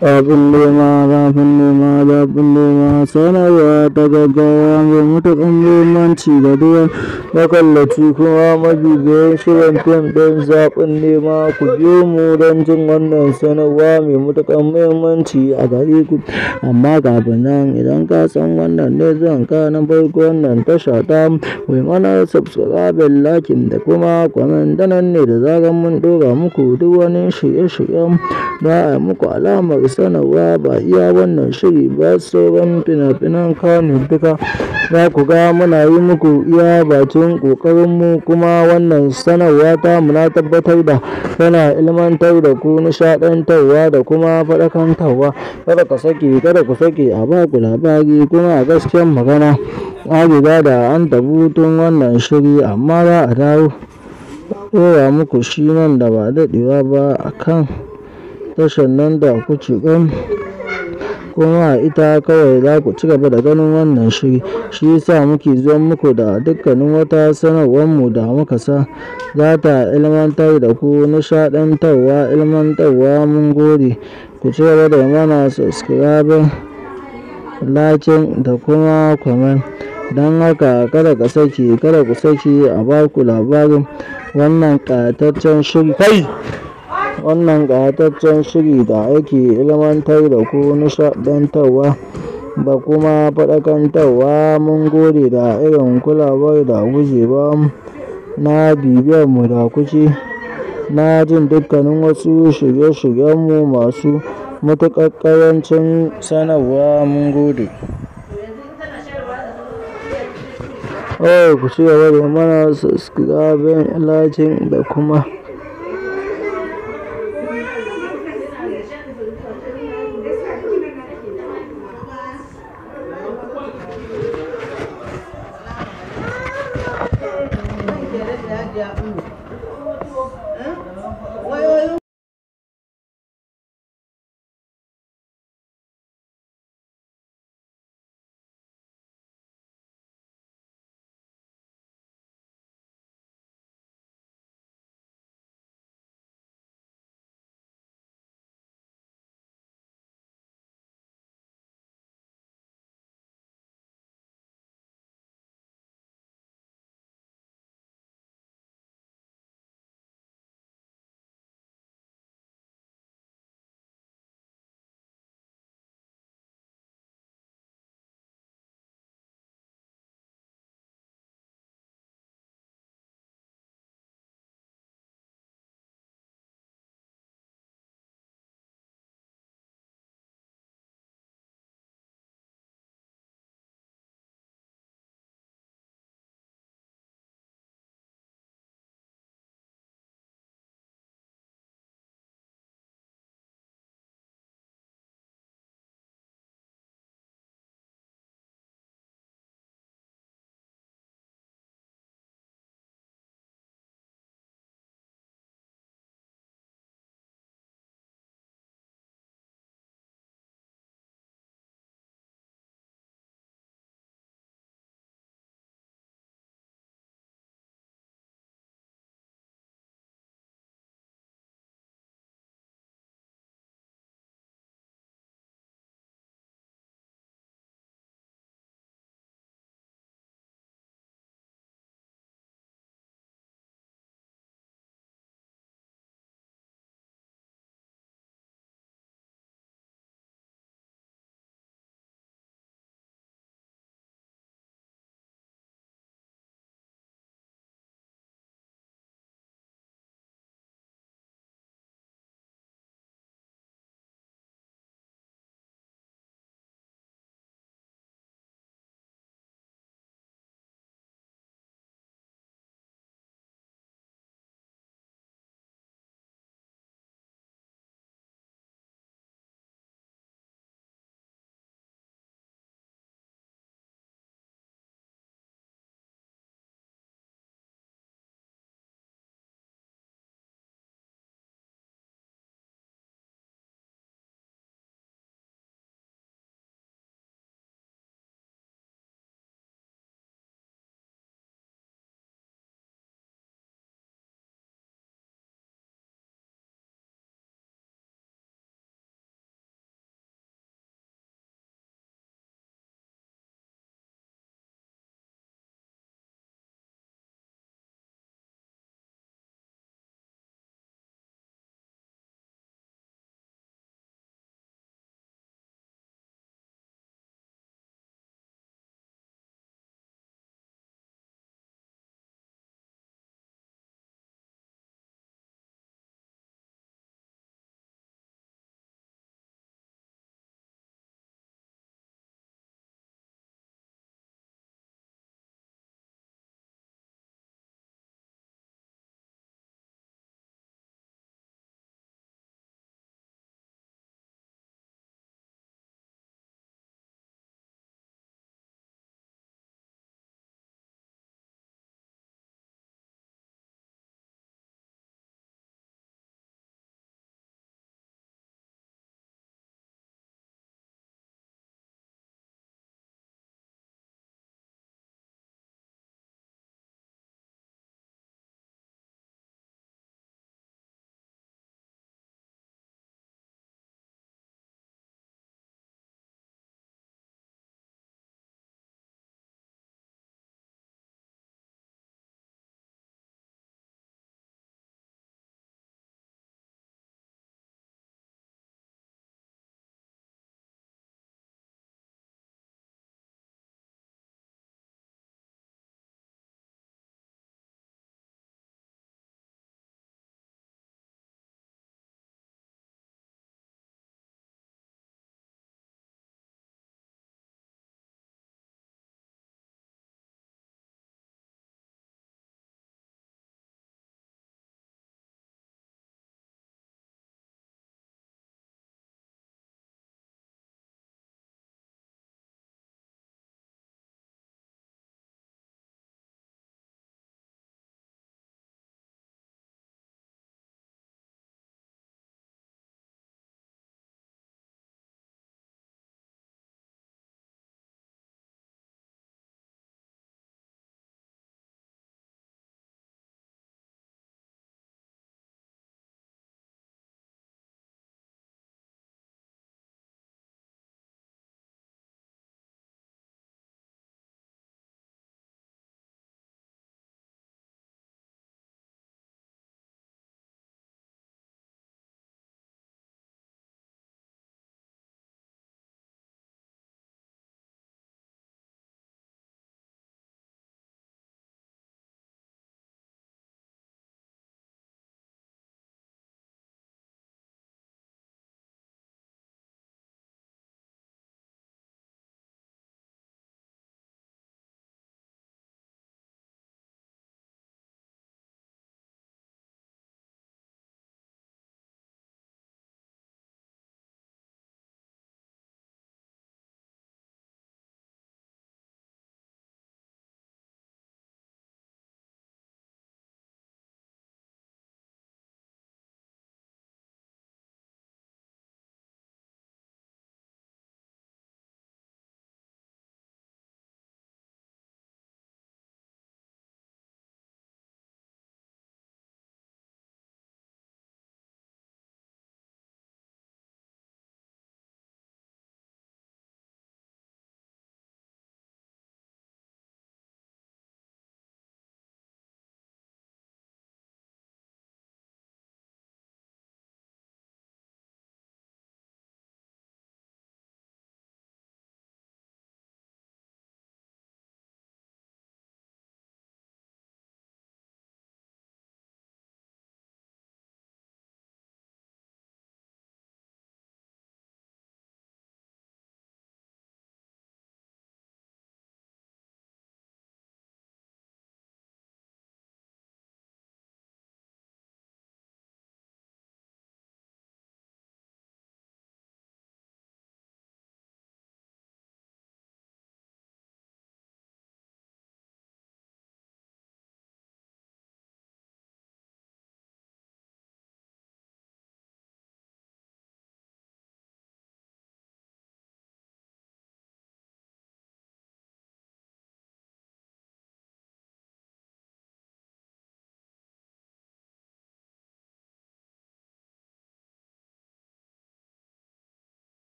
Abin nema, zafin nema, zafin nema, sanarwa ta gaggawa mai matuƙar muhimmanci ga duk wani makallaci kuma mabibiyin shirin fim ɗin zaɓin nema. Ku biyo mu don jin wannan sanarwa mai matuƙar muhimmanci a gare ku. Amma kafin nan, idan ka san wannan ne zuwanka na farko wannan tasha tamu, ku yi mana subscribing, liking da kuma comment. Ta nan ne da zarar mun ɗora muku duk wani shirye-shiryen za a yi muku alamar sanarwa. Ba iya wannan shiri ba, sauran fina-finan Kannywood duka za ku ga muna yi muku iya bakin ƙoƙarinmu. Kuma wannan sanarwa tamu na tabbatar da tana ilmantar da ku, nishaɗantarwa da kuma faɗakantarwa. Kada ka sake, kada ku sake a ba ku labari. Kuma a gaskiyar magana, an riga da an tafi hutun wannan shiri amma za a dawo ɗora muku shi nan da ba daɗewa ba a kan tashar nan da kuke gani. Kuma a ita kawai za ku ci gaba da ganin wannan shiri. Shi ya sa muke zuwa muku da dukkanin wata sanarwarmu da muka sa za ta ilmantar da ku, nishaɗantarwa, ilmantarwa. Mun gode. Ku ci gaba da yi mana subscribing, liking da kuma comment. Don haka kada ka sake, kada ku sake a ba ku labarin wannan ƙayataccen shiri. Kai! Wannan ƙayataccen shiri da yake ilmantar da ku, nishaɗantarwa da kuma faɗakantarwa. Mun gode da irin kulawar da kuke ba mu na bibiyar mu da kuke na jin dukkanin wasu shirye-shiryenmu masu matuƙar ƙarancin sanarwa. Mun gode. Oh, ku ci gaba da yi mana subscribing, liking da kuma.